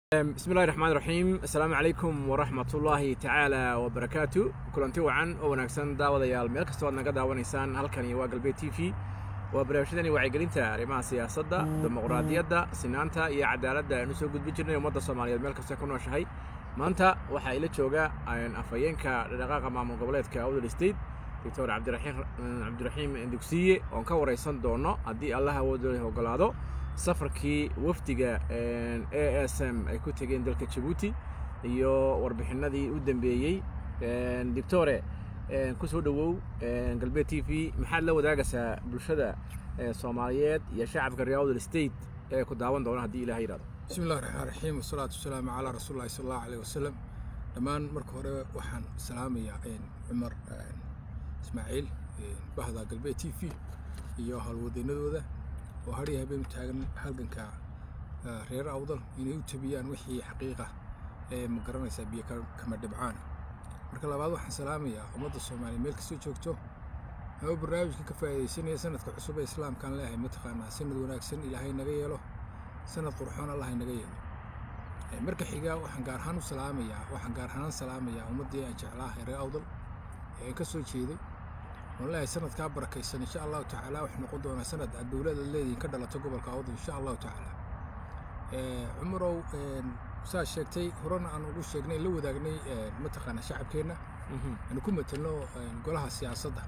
bismi illahi raxmaan raxiim assalaamu calaykum waraxmat ullaahi tacaala wabarakaatu kulanti wacan oo wanaagsan daawadayaal meel kastoo aad naga daawanaysaan halkani waa galbeed t v waa barnaamijyadani wacyigelinta arrimaha siyaasadda dimuqraadiyadda sinaanta iyo cadaaladda aynu soo gudbin jirnay ummadda soomaaliyeed meel kasta ku nooshahay maanta waxaa ila jooga afhayeenka dhaqaaqa maamul goboleedka awdal state doctor cabdiraxiim dugsiye oon ka waraysan doono haddii allaha awoodooda ogolaado safarkii wafdiga a s m ay ku tegeen dalka jabuuti iyo warbixinadii u dambeeyey doctore ku soo dhowow galbeed t v maxaad la wadaagaysaa bulshada soomaaliyeed iyo shacabka reawdal state ee ku daawan doona haddii ilaha yidhahdo bismi illahi raxmaan raxiim wasalaatu wasalaamu calaa rasuulillahi sala allahu aleyh wasalam dhammaan marka hore waxaan salaamayaa cumar ismaaciil bahda galbeed t v iyo howlwadeennadooda oo hadhiya habeen u taagan halganka reer awdal inay u tabiyaan wixii xaqiiqa ee ma garanaysaa biyo kama dhibcaana marka labaad waxaan salaamayaa ummadda soomaaliya meel kastoo joogto oo barnaamijka ka faa'iidaysanaya sanadka cusub ee islaamkaan leeyahay mataqaanaa sanad wanaagsan ilaahay naga yeelo sanad qurxoon allah naga yeelo marka xiga waxaan gaar ahaan u salaamayaa waxaan gaar ahaan salaamayaa ummaddii aan jeclaa reer awdal ee ka soo jeeday waan leeyahay sanadkaa barakaysan insha allahu tacaala waxay noqon doonaa sanad aad dowladda leediin ka dhalato gobolka awdal insha allahu tacaala cumarow saa sheegtay horena aan ugu sheegnay la wadaagnay mataqaana shacabkeenna aanu ku matelno golaha siyaasadda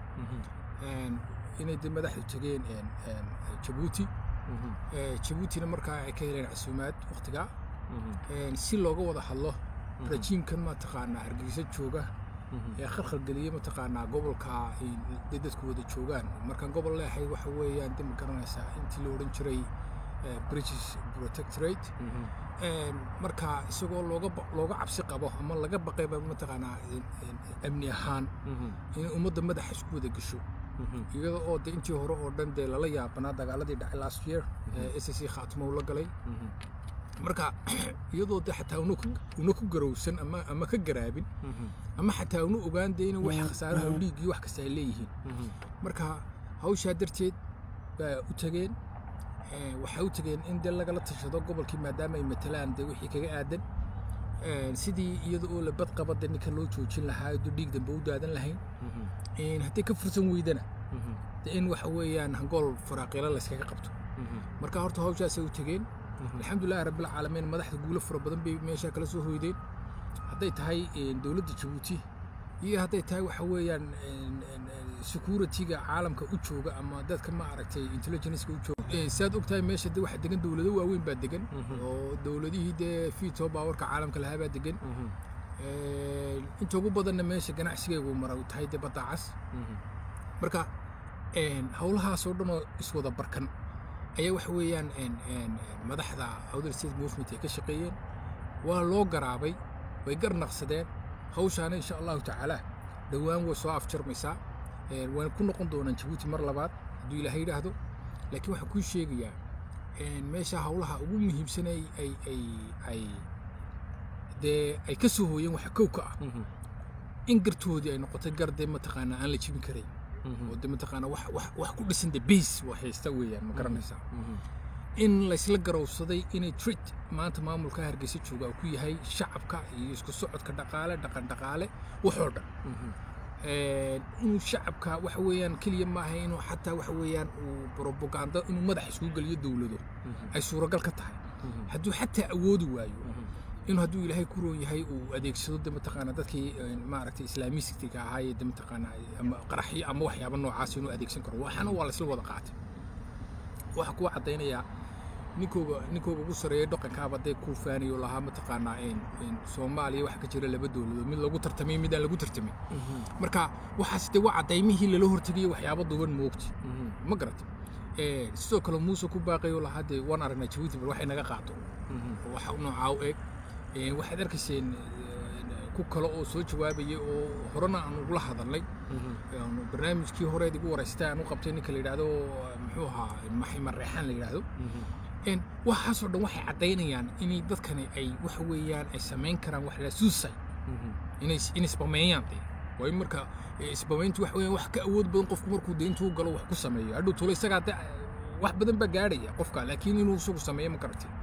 inay de madaxdu tegeen jabuuti jabuutina markaa ay ka heleen casuumaad wakhtigaa si looga wada hadlo rajiimkan mataqaanaa hargeysa jooga ee khalkhal geliyey mataqaanaa gobolka ay dadku wada joogaan markaan gobol leehay waxa weeyaan de ma garanaysaa intii la odhan jiray british protectorate marka isagoo looga looga cabsi qabo ama laga baqayba mataqaanaa amni ahaan inay ummadda madaxa isku wada gesho iyada oo de intii hore oo dhan dee lala yaabanaa dagaaladii dhacay last year ee s c khaatimo la galay marka iyadoo de xataa una ku garowsan ama ama ka garaabin ama xataa una ogaan de inay wax khasaaraha dhiig iyo wax kasta ay leeyihiin marka hawshaa darteed baa u tegeen waxay u tegeen in de lagala tashado gobolkii maadaama ay matalaan de wixii kaga aadan sidii iyada oo la badqaba de ninka loo joojin lahaa do dhiig dambe u daadan lahayn haddii ka fursan weydana de in waxa weeyaan hangool faraaqiilo layskaga qabto marka horta hawshaasay u tegeen alxamdulilahi rabbilcaalamiin madaxda guulo fara badan bay meeshaa kala soo hoydeen hadday tahay dowladda jabuuti iyo hadday tahay waxa weeyaan security-ga caalamka u jooga ama dadka ma aragtay intelligenceka u jooga saad og tahay meesha de waxa degan dowlado waaweyn baa degan oo dowladihii dee fito baawarka caalamka lahaa baa degan inta ugu badanna meesha ganacsigeegu mara tahay dee badda cas marka howlahaasoo dhan oo iswada barkan ayaa waxa weeyaan madaxda outer state movement ay ka shaqeeyeen waa loo garaabay way garnaqsadeen hawshaana insha allahu tacaala dhowaan way soo afjarmaysaa waan ku noqon doonaan jabuuti mar labaad hadduu ilaahay yidhaahdo laakiin waxaan kuu sheegayaa meesha howlaha ugu muhiimsan ay ay ay ay dee ay ka soo hooyeen waxa kow ka ah in gartoodii ay noqotay gar dee mataqaanaa aan la jebin karayn oo de mataqaana wax wax wax ku dhisan de base waa haysta weeyaan ma garanaysaa in laysla garowsaday inay treat maanta maamulka hargeysa jooga uu ku yahay shacabka iyo isku socodka dhaqaale dhaqan dhaqaale waxoo dhan inuu shacabka waxa weeyaan keliya maaha inuu xataa waxa weeyaan uu propaganda inuu madax isku geliyo dowlado ay suuragal ka tahay hadduu xataa awoodi waayo inuu hadduu ilaahay ku roon yahay uu adeegsado de mataqaana dadkii maaragtay islaamistiga ahaayee de mataqaana ama qaraxyo ama waxyaaba noocaas inuu adeegsan karo waxaana waa laysla wada qaatay waxaa kuwa caddaynayaa ninkooga ninkooga ugu sareeyay dhaqankaaba dee kuu faanayo lahaa mataqaanaa soomaaliya waxa ka jira laba dowladood mid lagu tartamay mid aan lagu tartamin marka waxaas dee waa caddaymihii lala hortegaya waxyaaba duwan moogti ma garata sidoo kale muuse ku baaqayo lahaa dee waan aragnaa jabuuti bal waxay naga qaato waxa noocaa u eg waxaad arkayseen ku kale oo soo jawaabaya oo horena aan ugula hadalnay barnaamijkii horeed igu waraystay aan u qabtay ninka la yidhaahdo muxuu ahaa maximar reexaan la yidhaahdo waxaasoo dhan waxay caddaynayaan inay dadkani ay waxa weeyaan ay samayn karaan wax la suicide inay in isbameeyaan dee waayo marka isbamayntu wax weeyaan wax ka awood badan qofku markuu dee intuu galo wax ku sameeyo hadhow tolo isagaa de wax badan baa gaadhaya qofka laakiin inuu isagu sameeyo ma garatay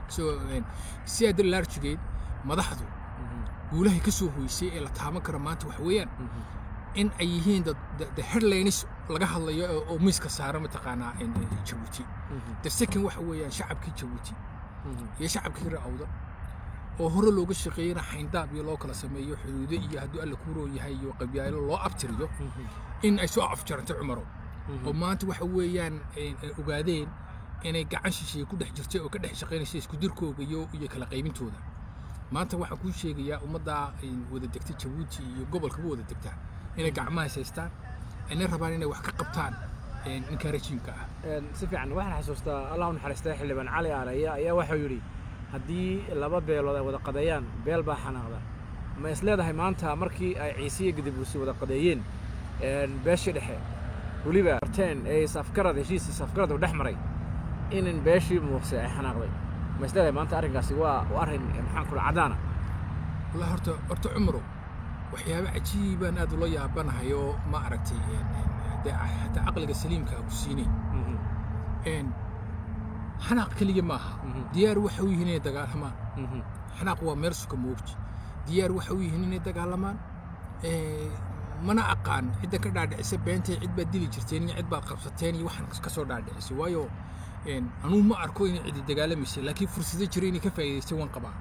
soo si aad laarjigeed madaxdu guulahay ka soo hoysay ee la taaban kara maanta waxa weeyaan in ay yihiin the headlines laga hadlayo oo miiska saara mataqaanaa jabuuti the second waxa weeyaan shacabkii jabuuti iyo shacabkii ra-awda oo hore looga shaqeeyena xayndaab iyo loo kala sameeyo xuduudo iyo hadduu alla kuuroo yahay iyo qabyaalo loo abtiriyo in ay soo afjarantay cumaro oo maanta waxa weeyaan ogaadeen inay gacan shisheeye ku dhex jirtay oo ka dhex shaqaynaysa iskudirkooga iyo iyo kala qaybintooda maanta waxaan kuu sheegayaa ummaddaa wada degta jabuuti iyo gobolkaba wada degta inay gacmaha haystaan inay rabaan inay wax ka qabtaan ninka rejiimka ah si fiican waxaan xasuustaa allah u naxariistay xildhibaan cali aaraya ayaa waxau yidhi haddii laba beelood ay wada qadeeyaan beel baa xanaaqda ma is leedahay maanta markii ay ciisiyo gadibuusi wada qadeeyeen beeshii dhexe weliba arteen ee isafgarad heshiis isafgarad u dhex maray inin beeshii muuse ay xanaaqday ma is leedahay maanta arrinkaasi waa arrin maxaan kula cadaana wallah horta horta cumaro waxyaabo cajiibaan aad ula yaabanahay oo ma aragtay hataa caqliga saliimka ku siinay xanaaq keliya maaha diyaar waxa u yihiin inay dagaalamaan xanaaq waa meel suka moogti diyaar waxa u yihiin inay dagaalamaan mana aqaan cidda ka dhaadhicisa beentay cid baad dili jirteen iyo cid baad qabsateen iyo waxaan ka soo dhaadhicisay waayo anugu ma arko inay cidi dagaalamaysay laakiin fursado jira inay ka faa'iidaystay waan qabaa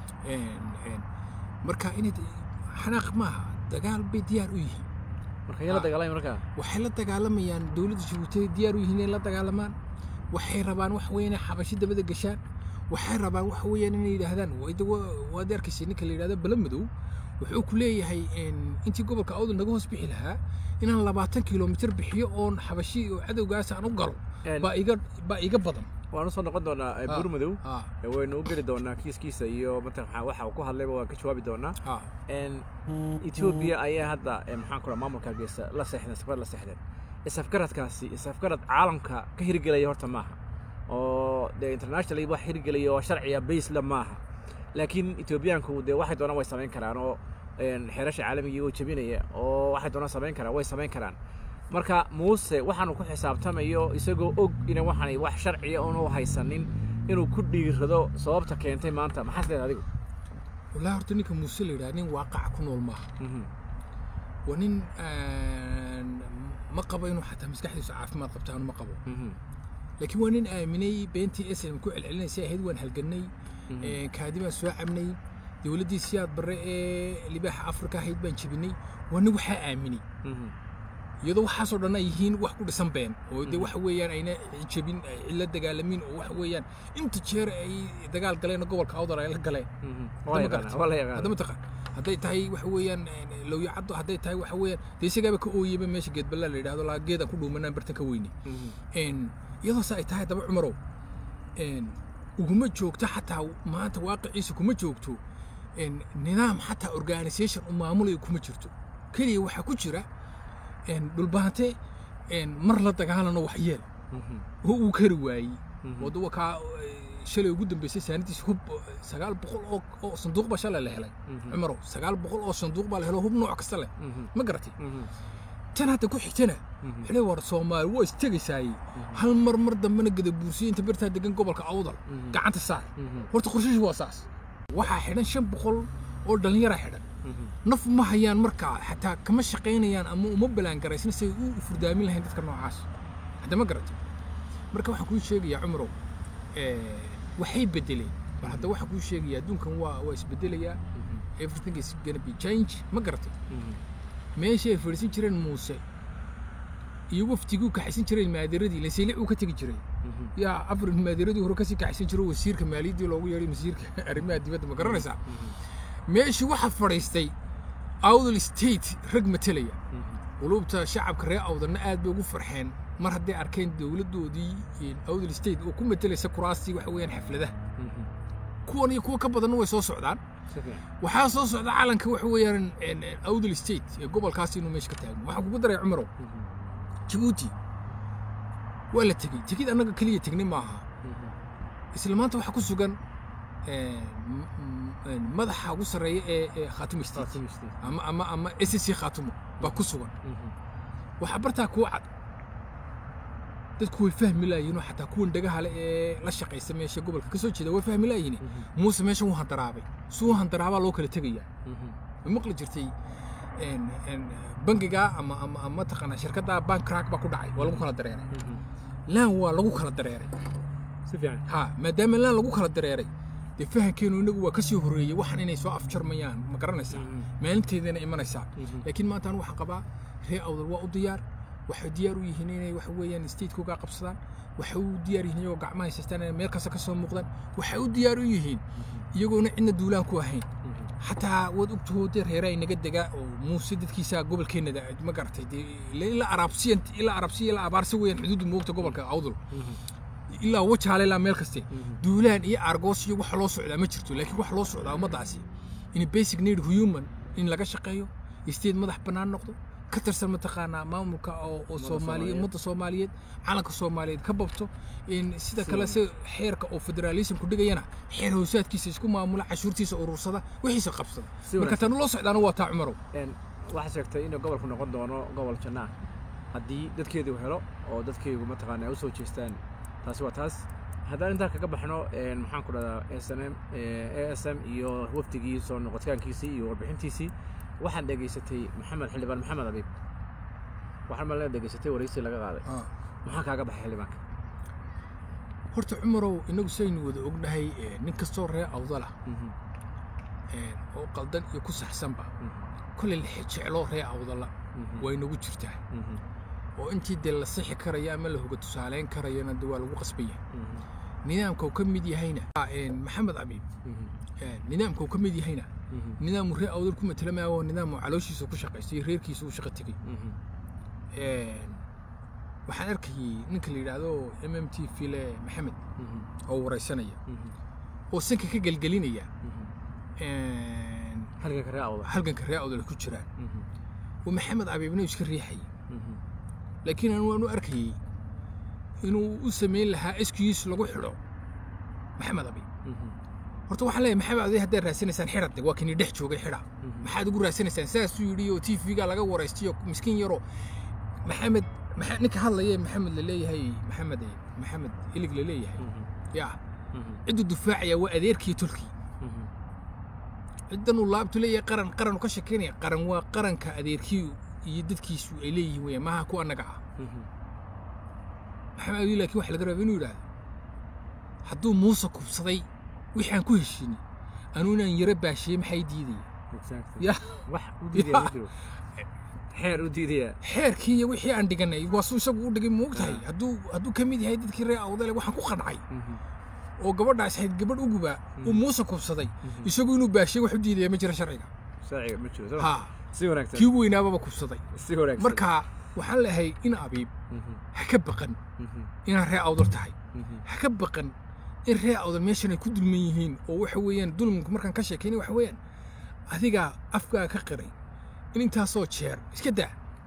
marka inay xanaaq maaha dagaal bay diyaar u yihiin waxay la dagaalamayaan dowladda jabuuti diyaar u yihiin inay la dagaalamaan waxay rabaan wax weeye inay xabashi dabada gashaan waxay rabaan wax weeyaan inay yidhaahdaan waad arkaysa ninka la yidhahdo balamadow wuxuu ku leeyahay intii gobolka awdal naga hoos bixi lahaa inaan labaatan kilomitir bixiyo oon xabashi oo cadowgaas aan u galo baa iga baa iga badan waan usoo noqon doonaa buurmadow waynu u geli doonaa kiiskiisa iyo mataqaa waxa uu ku hadlayba waan ka jawaabi doonaa etoobiya ayaa hadda maxaan kula maamulka geesa la seexdeen safar la seexdeen isafgaradkaasi isafgarad caalamka ka hirgelaya horta maaha oo dee internationally wax hirgelaya oo sharciya baysla maaha laakiin etoobiyaanku dee waxay doonaan way samayn karaan oo xeerasha caalamiga oo jebinaya oo waxay doonaan samayn karaan way samayn karaan marka muuse waxaanu ku xisaabtamayo isagoo og ina waxaanay wax sharciya oonu haysanin inuu ku dhiirado sababta keentay maanta maxaa isleedahay adigu wallahi horta ninka muuse la yidhaha nin waaqaca ku nool maaha waa nin ma qabo inuu xataa maskaxdiisu caafimaad qabtaanu ma qabo laakiin waa nin aaminay beentii eslam ku celcelinaysay ahayd waan halgannay kaadi baan soo cabnay dowladdii siyaad barre ee libaaxa afrika ahayd baan jebinay waa nin waxaa aaminay iyadoo waxaasoo dhan ay yihiin wax ku dhisan been oo de waxa weeyaan ayna jebin cilla dagaalamin oo waxa weeyaan inta jeer ay dagaal galeen gobolka awdal ay la galeen hadda mataqaan hadday tahay waxa weeyaan lowyacaddo hadday tahay waxa weeyaan dee isagaaba ka ooyeyba meesha geedballaa la yidhahdo laa geedaan ku dhuumanaan bartan ka weyne iyadoo se ay tahay daba cumarow uguma joogto xataa maanta waaqiciisa kuma joogto nidaam xataa organisation u maamulayo kuma jirto keliya waxaa ku jira dhulbaante mar la dagaalano waxyeel oo uu kari waayey wada wakaa shalay ugu dambeysay saanadiisa hub sagaal boqol oo oo sanduuq baa shalay la helay cumarow sagaal boqol oo sanduuq baa la helo hub nooc kasta leh ma garatay tan hadda ku xigtana xile war soomaali waa istegaysaayey hal mar mar dambena gadabuursiyo inta birtaa degan gobolka awdal gacanta saar horta qorshashi waa saas waxaa xidhan shan boqol oo dhallinyara xidhan naf ma hayaan markaa xataa kama shaqaynayaan ama uma balaangaraysna say u furdaamin lahayn dadka noocaas hadda ma garatay marka waxaan kuu sheegayaa cumarow waxay bedeleen bal hadda waxaan kuu sheegayaa adduunkan waa waa isbedelayaa everything is gonna be change ma garatay meeshay fadhiisan jireen muuse iyo waftiguu kaxaysan jireen maadiradii laselic uu ka tegi jiray yaa afrin maadiradii hore kasii kaxaysan jiro wasiirka maaliyaddii loogu yeedhay wasiirka arrimaha dibadda ma garanaysaa meeshii waxaa fadhiistay awdal state rag matelaya qulubta shacabka reer awdalna aad bay ugu farxeen mar hadday arkeen dowladdoodii awdal state oo ku matelaysa kuraastii waxa weeyaan xafladaha kuwan iyo kuwa ka badanna way soo socdaan waxaa soo socda calanka waxa weeyaan awdal state ee gobolkaas inuu meesha ka taagno waxaan kugu daray cumarow jabuuti waa la tegey tegid annaga keliya tegnay maaha isla maanta waxaa ku sugan madaxa ugu sarreeya ee ee khaatumo state ama ama ama s c khaatumo baa ku sugan waxaa bartaa kuu cad dadku way fahmi laayihin oo xataa kuwan dhagaha le ee la shaqaysa meesha gobolka ka soo jeeda way fahmi laayihin muuse meeshan wuu handaraabay si uu handaraabaa loo kala tegayaa ma maqli jirtay een, een, bangiga ama ama ama mataqaanaa shirkadda bankrak baa ku dhacay waa lagu kala dareeray laan waa lagu kala dareeray si fiican ha maadaama laan lagu kala dareeray dee fahankeenu inagu waa kasii horreeyey waxan inay soo afjarmayaan ma garanaysaa maalinteedana imanaysaa laakiin maanta anu waxaan qabaa ree awdal waa u diyaar waxay diyaar u yihiin inay waxa weeyaan statekooga qabsadaan waxay u diyaar yihiin iyagoo gacmaha haystaan inay meel kasta ka soo muuqdaan waxay u diyaar u yihiin iyagoona cidna duulaan ku ahayn xataa waad ogtaho dee reeraa inaga degaa oo muuse dadkiisa gobolkeenada ma garatay dee ilaa araabsiyan ilaa araabsiya ilaa abaarsi weeyaan xuduudda moogta gobolka awdal ilaa wajaale ilaa meel kaste duulaan iyo argoos iyo wax loo socdaa ma jirto laakiin wax loo socdaa ummaddaasi in basic need human in laga shaqeeyo state madax bannaan noqdo ka tirsan mataqaanaa maamulka oo oo soomaaliyeed Soomaaliyeed. ummadda soomaaliyeed calanka soomaaliyeed ka babto in sida kale si xeerka oo federaalismku dhigayana xeer hoosaadkiisa isku maamula cashuurtiisa urursada wixiisa qabsada Si marka wanaagsan. tan loo socdaana waa taa cumarow Een, waxaa sheegtay inuu gobolku noqon doono gobol janna ah haddii dadkeedu helo oo dadkeygu mataqaana ay u soo jeestaan taasi waa taas haddaan intaa kaga baxno een, maxaan ku dhahdaa s n m a s m iyo wafdigii soo noqotkaankiisii iyo warbixintiisii waxaad dhegaysatay maxamed xildhibaan maxamed abiib waxaan malina dhegaysatay waraysi laga qaaday maxaa kaaga baxay xildhibaanka horta cumarow inagu saynu wada ognahay eh, nin kastoo ree awdala Mhm, eh, oo qaldan iyo ku saxsanba mhm, kolley la jecloo ree awdala mhm, waa inagu jirtaa mhm, oo intii dee la sixi karayo ama la hoga tusaaleyn karayona de waa lagu qasban yahay mhm, nidaamka uu ka mid yahayna ah, een, maxamed abiib mhm, een, nidaamka uu ka mid yahayna mhm, nidaamu ree awdal ku matelamaya waa nidaam uu calooshiisa ku shaqaysto iyo reerkiisa uu shaqo tegey mhm, Een, waxaan arkayay ninka la yidhaahdo m m t file maxamed mhm, oo waraysanaya mhm, oo sanka ka gelgelinaya mhm. een, halganka ree awda halganka ree awdal ku jiraan Mhm, oo maxamed abiibna uu iska riixayay mhm, laakiin anu waanu arkayey inuu u samayn lahaa eskiis lagu xidho maxamed abiib mhm, horta waxaan leeyahay maxamed abiib haddaad raadsanaysaan xidhade waa kini dhex joogay xidha mhm. maxaad ugu raadsanaysaan saasuu yidhi oo t v-ga laga waraystiyo miskiin yaroo maxamed maxa- ninka hadlaya maxamed la leeyahay maxamed eh, maxamed ilig la leeyahay Mhm, yaa mhm, cidduu difaacaya waa adeerkii tolkii mhm, ciddan uu laabtu leeyahay qaran qaran uu ka shekeynaya qaran waa qaranka adeerkii iyo dadkiisu ay leeyihiin weeyaan maaha ku annaga ah mhm, maxamed abiib laakiin waxa laga rabaa inuu yidhaahdo hadduu muuse kubsaday wixii aan ku heshiinay anuu inaan yaro baashiyey maxay diidaya exactly. ya wax u diidaya ma jiro xeer u diidaya xeerkii iyo wixii aan dhiganay waa suu isagu u dhigay moogtahay hadduu hadduu ka mid yahay dadkii reer awdale waxaan ku qancay Mhm, oo gabadhaas ahayd gabadh uguba uu muuse kubsaday isagu inuu baashiyey wax u diidaya ma jira sharciga sharciga ma jiro soo ma? ha si wanaagsan kii weynaababa kubsaday si wanaagsan marka waxaan leeyahay in abiib Mhm, ha ka baqan mhm, inaan reer awdal tahay mhm, ha ka baqan in reer awdal meeshan ay ku dulman yihiin oo waxa weeyaan dulminku markaan ka sheekaynay waxa weeyaan adigaa afkaa ka qiray in intaasoo jeer iska daa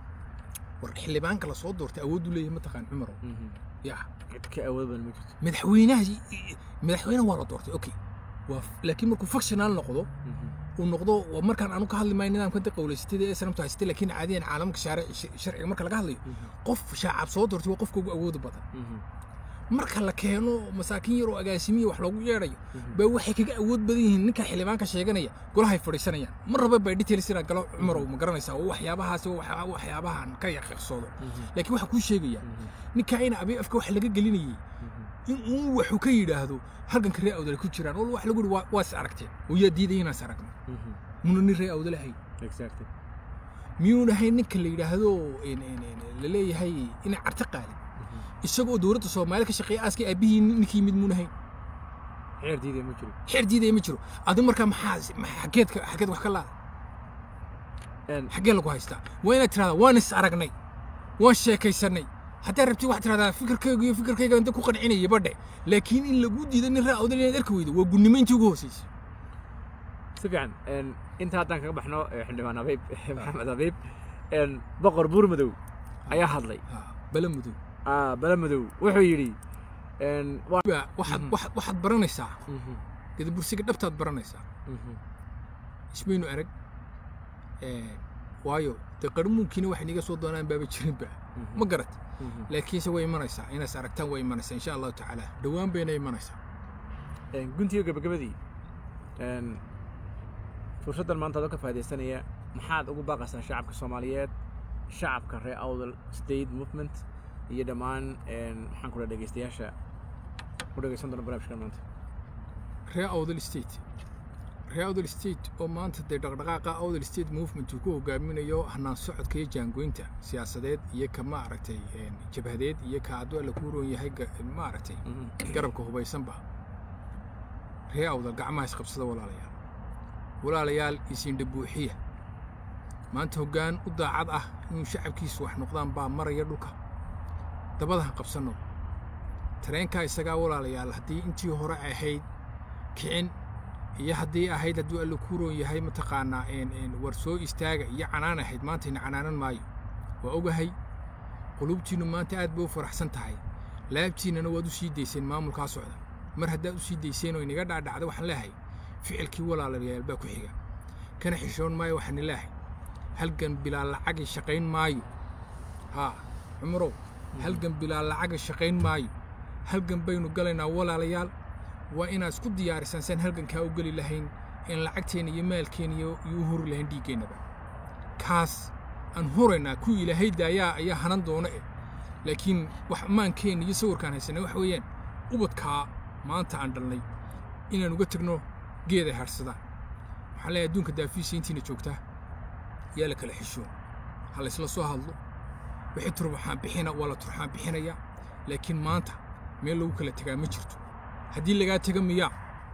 war xildhibaanka la soo doortay awood u leeyahay mataqaan cumarow mhm. yaa cid ka awood badan ma jirto madaxweynaha madaxweyne waa la doortay okay waa laakiin markuu functional noqdo Mhm, uu noqdo waa markaan aanu ka hadli maayo nidaamka da qowlaysatada ee sanamtu haysatay laakiin caadiyan caalamka shaaric sharciga marka laga hadlayo mhm, qof shaacab soo doortay waa qofka ugu awooda badan mhm, marka la keeno masaakiin yar oo agaasimiya wax loogu yeedhayo Mhm. baa waxay kaga awood badan yihiin ninka xildhibaanka sheeganaya golahay fadhiisanayaan mar raba by details inaa galo cumarow ma garanaysaa oo waxyaabahaasi oo waxa- waxyaabahan ka yaqiiqsoodo mhm, laakiin waxaa kuu sheegaya mhm, ninka ina abiy afka wax laga gelinayay mhm. in uu waxuu ka yidhaahdo halganka ree awdale ku jiraan oo wax lagu yidhi waa- waa is aragteen oo yaa diidaya inaan is aragno Mhm, muna nin ree awdale ahayn exactly. miyuuna ahayn ninka la yidhaahdo in- in- in- la leeyahay inay carto qaalin Mhm. isagoo dowladda soomaaliya ka shaqeeya aaskii aabihii ninkii yimid muuna ahayn xeer diidaya ma jiro xeer diidaya ma jiro adi markaa maxaa maxaa- xageed ka- xageed wax ka laada Een, xaggee lagu haystaa waa inaad tirahdaa waan is aragnay waan sheekaysanay haddaad rabtid waxaad tirahdaa fikirkayga iyo fikirkayga inta ku qancinaya badhe laakiin in lagu diido nin raa awdal inaad arki weydo waa gudnimayntii ugu hooseysa si fiican Een, inta haddaan kaga baxno eh, xildhibaan abiib maxamed abiib een, boqor buur madow ayaa hadlay bala mudow Ah, bala madow wuxuu yidhi een, waa- Baa- waxaad Mhm. waxaad waxaad baranaysaa Mhm, gadabursiga dhabtaad baranaysaa mhm, ismaynu arag Ee, waayo dee qarmuunkiina waxay niga soo doonaan baaba jirinba ma garat laakiinse way imanaysaa inaas aragtaan way imanaysaa insha allahu tacaala dhowaan bayna imanaysaa guntiga gabagabadii fursaddan maanta adoo ka faa'idaysanaya maxaad ugu baaqaysaa shacabka soomaaliyeed shacabka reer awdal state movement iyo dhammaan maxaan kula dhegeystayaasha u dhegeysan doona barnaamijkan maanta reer awdal state reer awdal state oo maanta dee dhaqdhaqaaqa awdal state movement uu ku hogaaminayo hanaan socodka iyo jaangoynta siyaasadeed iyo ka maaragtay jabhadeed iyo ka hadduu alla ku roon yahay maaragtay garabka hubaysanba reer awdal gacmaha isqabsada walaalayaal walaalayaal isiindha buuxiya maanta hoggaan u daacad ah inuu shacabkiisu wax noqdaan baa maraya dhulka dabadahan qabsanno tareenkaa isagaa walaalayaal haddii intii hore ahayd kicin iyo haddii ahayd hadduu alla ku roon yahay mataqaanaa war soo istaaga iyo canaan ahayd maantayna canaanan maayo waa ogahay qulubtiinnu maanta aad bay u faraxsan tahay laabtiinnana waad u sii dayseen maamulkaa socda mar haddaad u sii dayseen oo inaga dhaadhacda waxaan leehay ficilkii walaalayaal baa ku xiga kana xishoon maayo waxaan leehay halgan bilaa lacagi shaqayn maayo haa cumarow halgan bilaa lacagi shaqayn maayo halgan baynu galaynaa walaalayaal waa inaad isku diyaarisaan saan halgankaa u geli lahayn in lacagteenna iyo maalkeenna iyo u huri lahayn dhiiggeennaba kaas aan huraynaa kuwii ilaahay daayaa ayaa hanan doona eh laakiin wax maankeenna iyo sawirkaan haysanay wax weeyaan ubadkaa maanta aan dhalnay inaan uga tegno geed ay hadhsadaan waxaan leeyahay adduunka daafiisa intiina joogtaa yaa la kala xishoon ha laysla soo hadlo wixii turbaxaan bixina waa la turxaan bixinayaa laakiin maanta meel lagu kala tegaa ma jirto haddii lagaa tega miyaa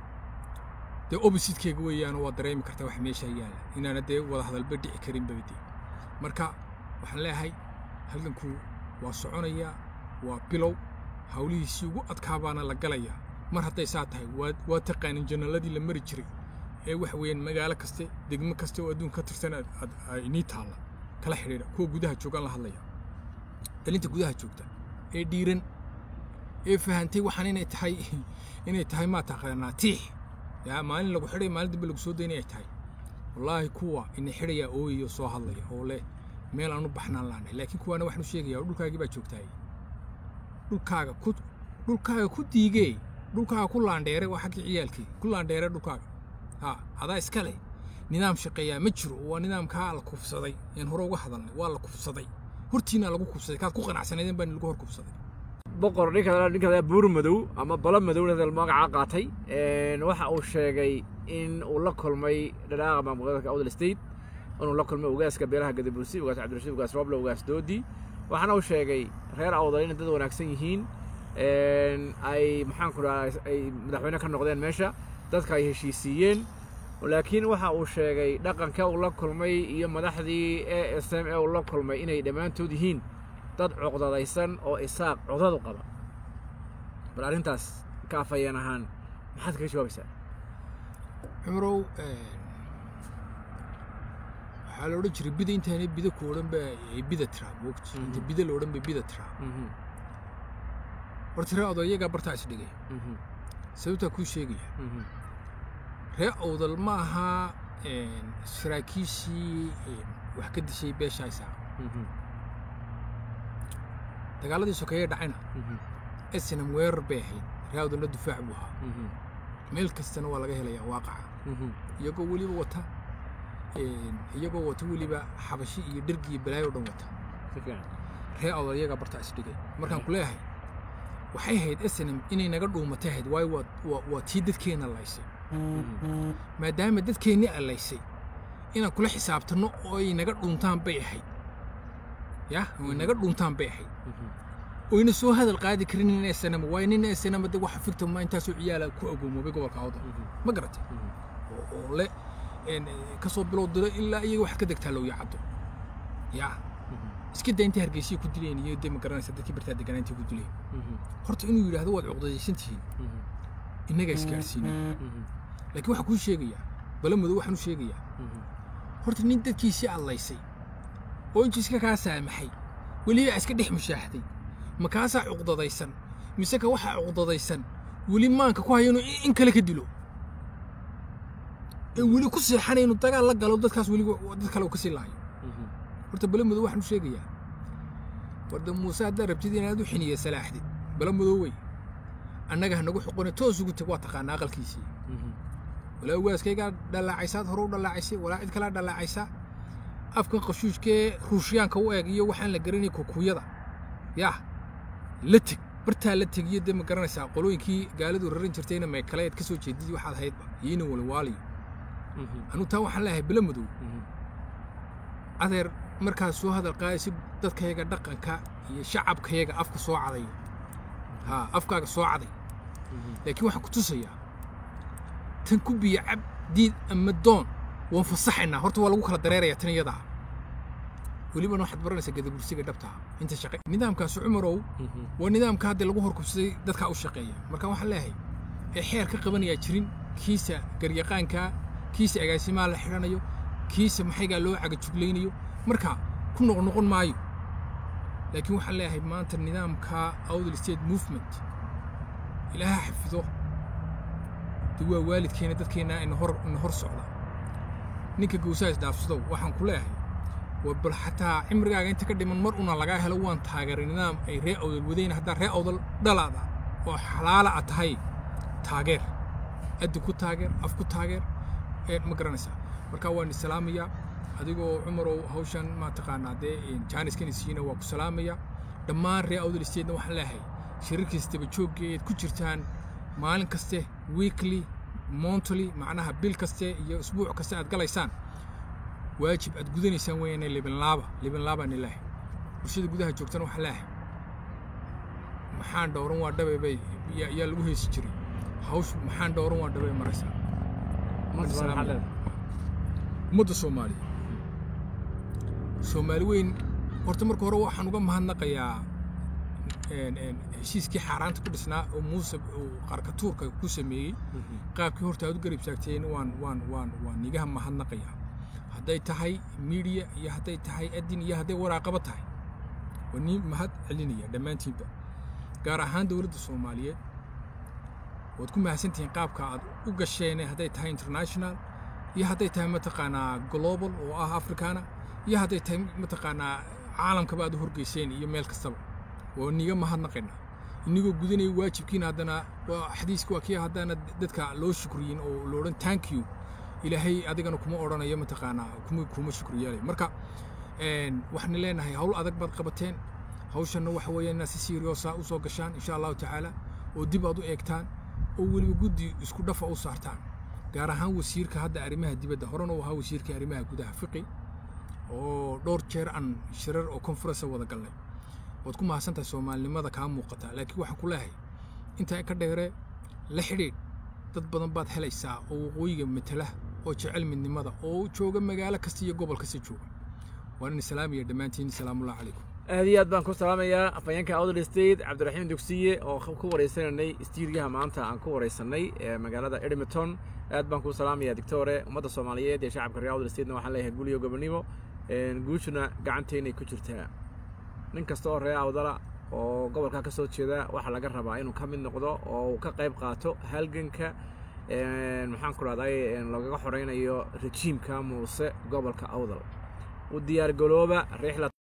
dee obisidkeyga weeyaanoo waa dareemi kartaa wax meesha yaalla inaana dee wada hadalba dhici karin babade marka waxaan leeyahay halganku waa soconayaa waa bilow hawlihiisii ugu adkaabaana la galayaa mar hadday saa tahay waa taqaanin jannaladii la mari jiray ee wax weeyaan magaalo kaste degmo kaste oo adduunka ka tirsan inii taalla kala xidhiidha kuwa gudaha joogaan la hadlaya dhalinta gudaha joogta ee dhiiran ee fahantay waxaan inay tahay inay tahay maa taqaanaa tiix yaa maalin lagu xidhay maalin dambe lagu soo daynay ay tahay wallaahi kuwa ina xidhayaa ooyayo soo hadlaya oo leh meel aan u baxnaan laanahay laakiin kuwaana waxaanu sheegayaa dhulkaagii baa joogtahay dhulkaaga ku dhulkaaga ku diigee dhulkaaga ku laandheere waa xaggii ciyaalkii ku laandheere dhulkaaga haa adaa iska leh nidaam shaqeeyaa ma jiro waa nidaamkaa la kufsaday yaan hore uga hadalnay waa la kufsaday hortiina lagu kufsaday kaad ku qanacsanaydeen baa lagu hor kufsaday boqor ninka ninka buur madow ama balo madow magaca qaatay waxa uu sheegay in uu la kulmay dhadhaaqa maamulka awdal state inuu la kulmay ugaaska beelaha gadabursi ugaas cabdirashiid ugaas roble ugaas doodi waxaana uu sheegay reer awdal inay dad wanaagsan yihiin ay maxaan ku dhahaa ay madaxweyne ka noqdeen meesha dadka ay heshiisiiyeen laakiin waxa uu sheegay dhaqanka uu la kulmay iyo madaxdii e s m e uu la kulmay inay dhammaantood yihiin dad cuqdadaysan oo isaaq codadu qaba bal arrintaas ka afayeen ahaan maxaad kaga jawaabaysaa cumarow waxaa la odhan jiray bida intaanay bida ku odhan ba bida tiraa moogta inta bida la odhan ba bida tiraa horta ree awdal iyagaa bartaa is dhigay sababtaa kuu sheegaya ree awdal ma aha saraakiishii wax ka dishay beesha isaaq dagaaladii sokeeye dhacayna snam weerar bay ahayd raawdalna dufaac buu ahaa meel kastana waa laga helayaa waaqaca iyagoo weliba wata iyagoo wata weliba xabashi iyo dhergi iyo balaayo o dhan wata ree awdal iyagaa bartaa isdhigay markaan ku leeyahay waxay ahayd snam inay naga dhuumatay ahayd waayo waa tii dadkeenna laysay maadaama dadkeennii allaysay inaan kula xisaabtanno oo ay naga dhuuntaan bay ahayd ya oo naga dhuuntaan bay ahayd oyna soo hadal qaadi karin nin snm waayo nin snm de waxa fikta ma intaasoo ciyaala ku agoomoobay gobolka awdal ma garatay oo le ka soo bilow diro ilaa iyaga wax ka degtaa looya caddo ya iska daa intay hargeysiya ku dileen iyo dee ma garanaysa dadkii bartaa deganaantay ku dileen horta inuu yidhaahdo waad cuqdadaysan tihiin innagaa isgaarsiina laakiin waxaa kuu sheegayaa bala madow waxaan u sheegayaa horta nin dadkiisii allaysay oo injiiska kaa saamaxay weliba iska dhex mushaaxday ma kaasaa cuqdadaysan mise ka waxaa cuqdadaysan weli maanka ku haya inuu in kale ka dilo ee weli ku seexanay inuu dagaal la galo dadkaas weli dad kale uu ka sii laayo horta bale madow waxaan u sheegayaa warda muuse haddaad rabtid inaad u xiniya salaaxdid bala madoowey annaga hanagu xoqone toos ugu teg waa taqaanaa aqalkiisii walaa ugaaskaygaa dhallaacaysaad hore u dhallaacaysay walaa cid kalaa dhallaacaysaa afkan qashuushkee ruushyaanka u eeg iyo waxaan la garanay kukuyada yaa la teg bartaa la tegiyo dee ma garanaysaa qolooyinkii gaaladu raran jirtayna meekaleed ka soo jeedid waxaad haydba yiina waliwaaliyo anuu taa waxaan leeyahay bala madow adeer markaad soo hadal qaadaysid dadkayaga dhaqanka iyo shacabkayaga afka soo cadayo haa afkaaga soo caday laakiin waxaan ku tusayaa tan ku biyo cab diid ama doon waan fasaxaynaa horta waa lagu kala dareerayaa tan iyadaa welibana waxaad baranaysaa gadabursiga dhabtaa inta shaqe nidaamkaasi cumarow waa nidaamka hadda lagu horkubsaday dadkaa u shaqeeya marka waxaan leeyahay ee xeer ka qabanayaa jirin kiisa garyaqaankaa kiisa agaasimaha la xidhanayo kiisa maxaygaa loo cagajuglaynayo marka ku noqnoqon maayo laakiin waxaan leeyahay maanta nidaamka awdal state movement ilaaha xafido de waa waalidkeena dadkeenna ina hor ina hor socda ninka gowsaas dhaafsadow waxaan ku leeyahay war bal xataa cimrigaaga inta ka dhiman mar una lagaa helo waan taageeray nidaam ay ree awdal wadayna haddaa ree awdal dhalaada oo xalaala a tahay taageer addi ku taageer af ku taageer ma garanaysaa marka waan islaamayaa adigoo cumarow hawshan ma taqaanaa dee jaaniskaniisiina waa ku salaamaya dhammaan ree awdal statena waxaan leeyahay shirarkiis daba jooggeed ku jirtaan maalin kaste weekly montly macnaha bil kaste iyo isbuuc kaste aad galaysaan waajib aad gudanaysaan weeyaan libinlaaba libinlaabaan ilaahay bulshada gudaha joogtana waxaan leeyahay maxaan dhowran waa dhabe bay yaa lagu heesi jiray hawshu maxaan dhowran waa dhabe maraysaa ummadda soomaaliya soomaali weyn horta marka hore waxaan uga mahadnaqayaa heshiiskii xaaraanta ku dhisnaa oo muuse uu qarkatuurka ku sameeyey qaabkii horta aad u garib taagteen waan waan waan waan nigaha mahadnaqayaa hadday tahay miidiya iyo hadday tahay adin iyo hadday waraaqaba tahay waa nii mahad celinaya dhammaantiinba gaar ahaan dowladda soomaaliyeed waad ku mahadsantihiin qaabka aad u gasheene hadday tahay international iyo hadday tahay mataqaanaa global oo ah africana iyo hadday tahay mataqaanaa caalamkaba aad u horgeyseen iyo meel kastaba waa niga mahadnaqaynaa inigoo gudanaya waajibkiina haddana waa xadiiska waa kii haddana dadka loo shukriyin oo lo odhan thank you ilaahay adigana kuma odhanayo mataqaanaa kuma kuma shukriyeelay marka waxaan leenahay hawl adag baad qabateen hawshanna waxa weeyaan inaad si siiriyoosa u soo gashaan insha allahu tacaala oo dib aad u eegtaan oo weliba guddi isku dhafa u saartaan gaar ahaan wasiirka hadda arrimaha dibadda horena uu ahaa wasiirka arrimaha gudaha fiqi oo dhowr jeer aan shirar oo conference wada galnay waad ku mahadsantahay soomaalinimada kaa muuqata laakiin waxaan ku leeyahay intaa ka dheere la xidhiidh dad badan baad helaysaa oo waqooyiga matala oo jecel midnimada oo jooga magaalo kasta iyo gobol kasta jooga waan in salaamaya dhammaantiin salaamullahi calaykum aad iyo aad baan ku salaamayaa afhayeenka awdal state cabdiraxiim dugsiye oo ku wareysananay stiiriyaha maanta aan ku wareysanay ee magaalada edmonton aad baan ku salaamayaa dictore ummadda soomaaliyeed ee shacabka reer awdal statena waxaan leeyahay guliyo gobonimo guushuna gacanteynay ku jirtaa nin kasta oo reer awdala oo gobolkaa ka soo jeeda waxaa laga rabaa inuu ka mid noqdo oo uu ka qayb qaato halganka maxaan ku rahday lagaga xoreynayo rejiimka muuse gobolka awdal u diyaar galooba riixla